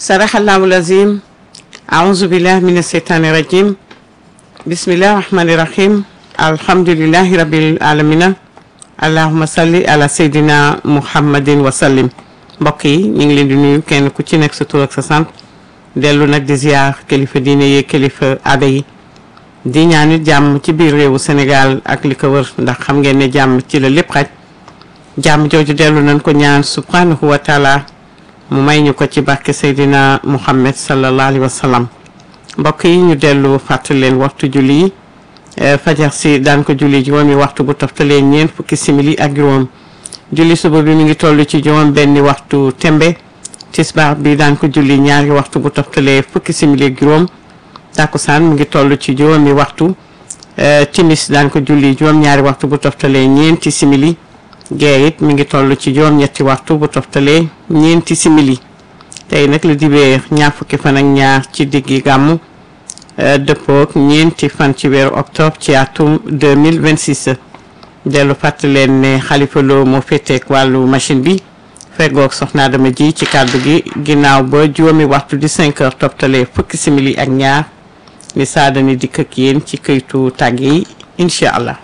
saraxallahu lazim aouzu billah min asheytaani rajim bismillah rahmani rahim alhamdulillahi rabbil alamina allahuma salli ala seydina muhammadin wa sallim mbokk yi ñu ngi leen di nuyu kenn ku ci nekk sa tur ak sa sant dellu nag di ziar kilifa diine yi kilifa aada yi di ñaanit jàmm ci biir réewu Sénégal ak li ko wër ndax xam ngeen ne jàmm ci la lépp xaj jàmm jooju dellu nañ ko ñaan subhanahu wa taala mu may ñu ko ci barke Seydina Muhammad sallallahu alayhi wa sallam mbokk yi ñu dellu fàttali leen waxtu julli yi fajar si daan ko julli juróomi waxtu bu toftalee ñeent fukki simili ak juróom julli suba bi mi ngi toll ci juróom benni waxtu tembe tisbaar bi daan ko julli ñaari waxtu bu toftalee fukki simili ak juróom takkusaan mu ngi toll ci juróomi waxtu timis daan ko julli juróom ñaari waxtu bu toftalee ñeenti simili gee it mi ngi toll ci juróom ñetti waxtu bu toftalee ñeenti simili tey nag la dibee ñaar fukki fan ak ñaar ci diggi gàmmu dëppook ñeenti fan ci weeru octobre ci atum 2026 dellu fàttali leen ne Xalifa Lo moo féeteek wàllu machine bi feggoog soxna Adama ji ci kàddu gi ginnaaw ba juróomi waxtu di 5 heures toftalee fukki simili ak ñaar ni saadani dikk ak yéen ci këytu tàgg yi incha allah